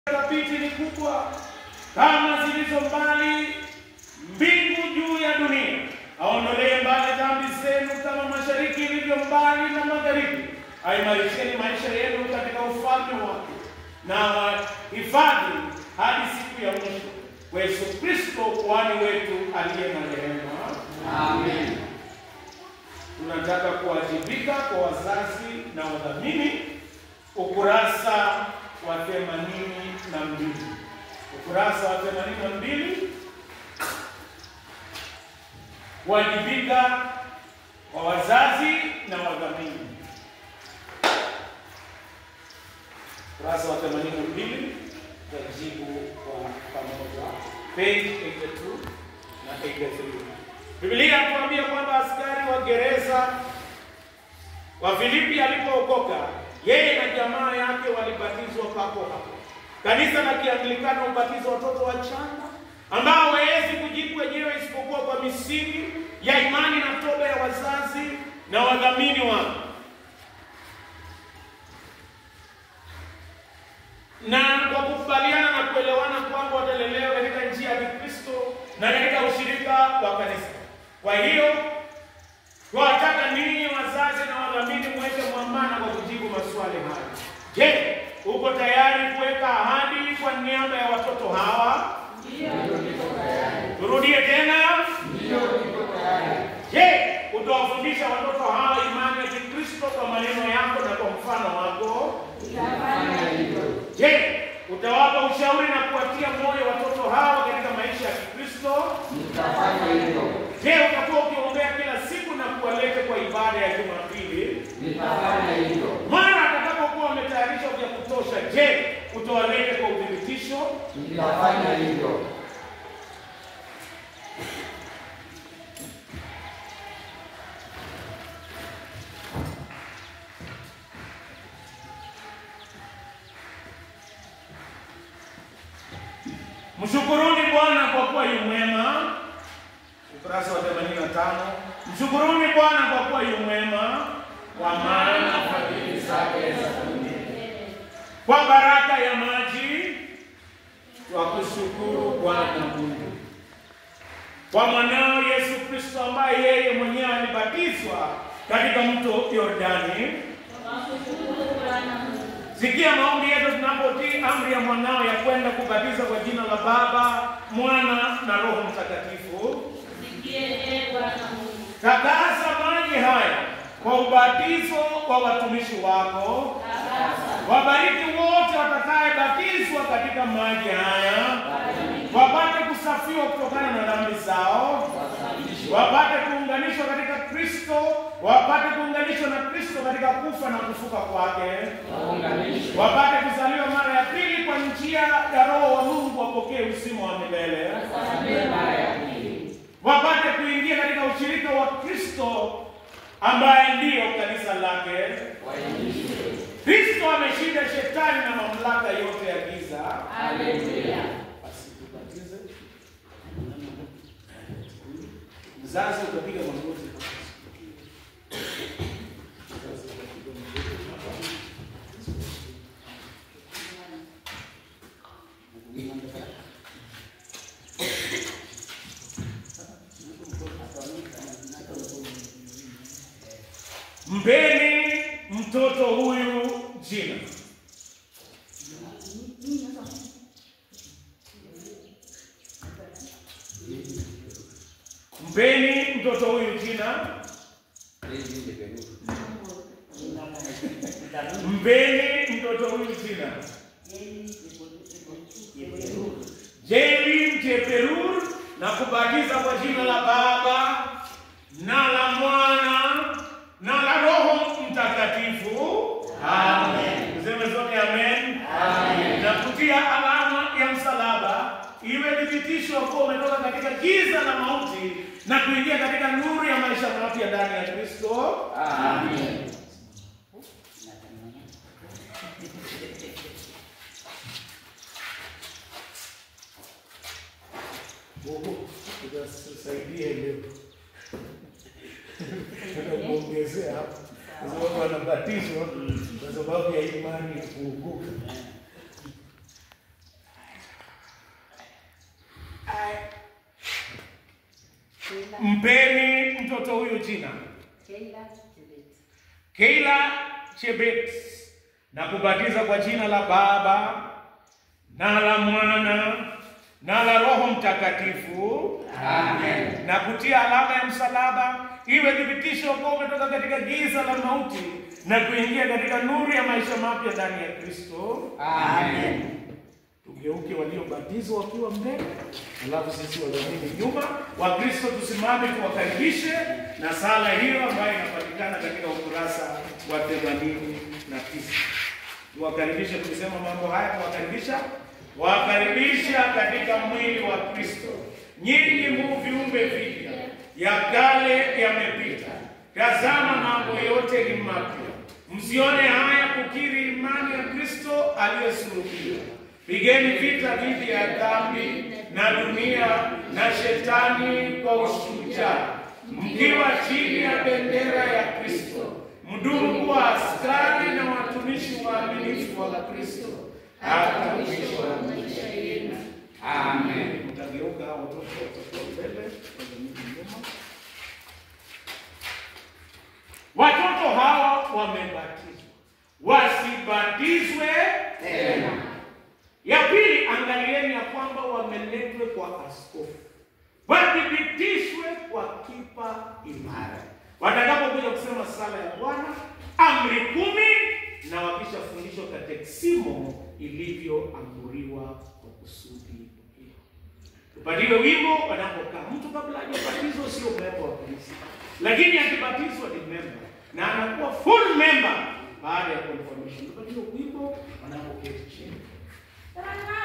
thabiti ni kubwa kama zilizo mbali mbingu juu ya dunia. Aondolee mbali dhambi zenu kama mashariki ilivyo mbali na magharibi. Aimarisheni maisha yenu katika ufalme wake na wahifadhi hadi siku ya mwisho kwa Yesu Kristo kuhani wetu aliye na rehema. Amen. Tunataka kuwajibika kwa wazazi na wadhamini, ukurasa wa themanini na mbili ukurasa wa themanini na mbili kuwajibika kwa wazazi na wadhamini. Ukurasa wa themanini na mbili tajibu kwa pamoja, page 82 na 83. Biblia inatuambia kwamba askari wa gereza wa Filipi alipookoka, yeye na jamaa yake walibatizwa papo hapo. Kanisa la Kianglikana hubatiza watoto wachanga ambao hawawezi kujibu wenyewe isipokuwa kwa misingi ya imani na toba ya wazazi na wadhamini wao. na kwa kukubaliana na kuelewana kwamba watalelewa katika njia ya Kikristo na katika ushirika wa kanisa. Kwa hiyo twawataka ninyi wazazi na wadhamini mweze mwambana kwa kujibu maswali haya. Je, uko tayari kuweka ahadi kwa niaba ya watoto hawa? Turudie tena. Je, utawafundisha watoto hawa imani ya Kikristo kwa maneno yako na kwa mfano wako? Je, utawapa ushauri na kuwatia moyo watoto hawa katika maisha ya Kikristo? Nitafanya hivyo. Je, utakuwa ukiombea kila siku na kuwaleta kwa ibada ya Jumapili? Nitafanya hivyo. Mara atakapokuwa wametayarishwa vya kutosha, je, utawaleta kwa uthibitisho? Nitafanya hivyo. Mshukuruni Bwana kwa kuwa yu mwema. Ukurasa wa 85. Mshukuruni Bwana kwa kuwa yu mwema, kwa maana fadhili zake za kwa baraka ya maji twakushukuru Bwana Mungu kwa mwanao Yesu Kristo ambaye yeye mwenyewe alibatizwa katika mto Yordani. Sikia maombi yetu tunapotii amri ya mwanao ya kwenda kubatiza kwa jina la Baba, Mwana na Roho Mtakatifu. Takasa maji haya kwa ubatizo wa watumishi wako. Wabariki wote watakayebatizwa katika maji haya, wapate kusafiwa kutokana na dhambi zao, wapate kuunganishwa katika Kristo, wapate kuunganishwa na Kristo katika kufa na kufuka kwake, Waunganishwe. wapate kuzaliwa mara ya pili kwa njia ya Roho wa Mungu, wapokee uzima wa milele, Wasamehe mara ya pili. wapate kuingia katika ushirika wa Kristo ambaye ndiyo kanisa lake. Waingishwe. Kristo ameshinda shetani na mamlaka yote ya giza. Haleluya. Basi tubatize. Mzazi utapiga magoti. Mzazi utapiga magoti. Mpeni mtoto huyu jina. Mpeni mtoto huyu jina. Mpeni mtoto huyu jina. Jeli Mjeperur na kubatiza kwa jina la Baba na la Mwana na la Roho Mtakatifu. Amen. Tuseme zote amen. Amen. Na kutia alama ya msalaba iwe thibitisho kuwa umetoka katika giza la mauti na kuingia katika nuru ya maisha mapya ndani ya Kristo. Amen. Mungu tusaidie leo. Tunakuongezea hapo. Kwa sababu wanabatizwa kwa sababu ya imani ya kuokoka. mpeni mtoto huyu jina Keila Chebet. Keila Chebet na kubatiza kwa jina la Baba na la Mwana na la Roho Mtakatifu Amen. na kutia alama ya msalaba iwe thibitisho kuwa umetoka katika giza la mauti na kuingia katika nuru ya maisha mapya ndani ya Kristo. Amen. Tugeuke waliobatizwa wakiwa mbele, alafu sisi walioamini nyuma. Wakristo tusimame tuwakaribishe na sala hiyo ambayo inapatikana katika ukurasa wa themanini na tisa. Tuwakaribishe tukisema mambo haya, tuwakaribisha wakaribisha katika mwili wa Kristo. Nyinyi mu viumbe vipya, ya kale yamepita, tazama mambo yote ni mapya. Msione haya kukiri imani ya Kristo aliyesulubiwa. Pigeni vita dhidi ya dhambi na dunia na shetani kwa ushujaa, mkiwa chini ya bendera ya Kristo. Mdumu kuwa askari na watumishi waaminifu wa Kristo hata mwisho wa maisha yenu. Amen. Mtageuka hao watoto watakuwa mbele, wazamini nyuma. Watoto hawa wamebatizwa, wasibatizwe Tena. ya pili, angalieni ya kwamba wameletwe kwa askofu, wathibitishwe kwa kipa imara, watakapokuja kusema sala ya Bwana, amri kumi, na wakishafundishwa kateksimo ilivyoamuriwa kwa kusudi hilo. Tupatiwe wimbo wanapokaa. Mtu kabla hajabatizwa sio member wa kanisa, lakini akibatizwa ni member na anakuwa full member baada ya confirmation. Tupatiwe wimbo wanapoketi chini. Amen.